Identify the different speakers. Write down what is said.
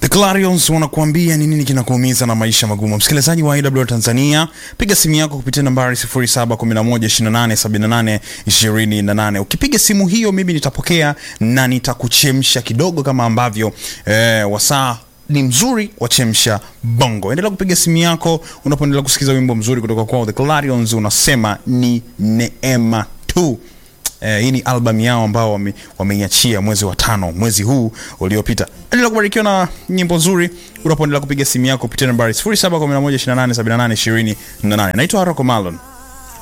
Speaker 1: Clarions wanakuambia ni nini kinakuumiza na maisha magumu. Msikilizaji wa IW Tanzania, piga simu yako kupitia nambari 0711287828. Ukipiga simu hiyo, mimi nitapokea na nitakuchemsha kidogo, kama ambavyo eh, wasaa ni mzuri wa chemsha bongo. Endelea kupiga simu yako unapoendelea kusikiza wimbo mzuri kutoka kwao The Clarions, unasema ni neema tu. Eh, hii ni album yao ambao wame- wameiachia mwezi wa tano mwezi huu uliopita. Endelea kubarikiwa na nyimbo nzuri unapoendelea kupiga simu yako kupitia nambari 0711287828. Naitwa Haroko Malon.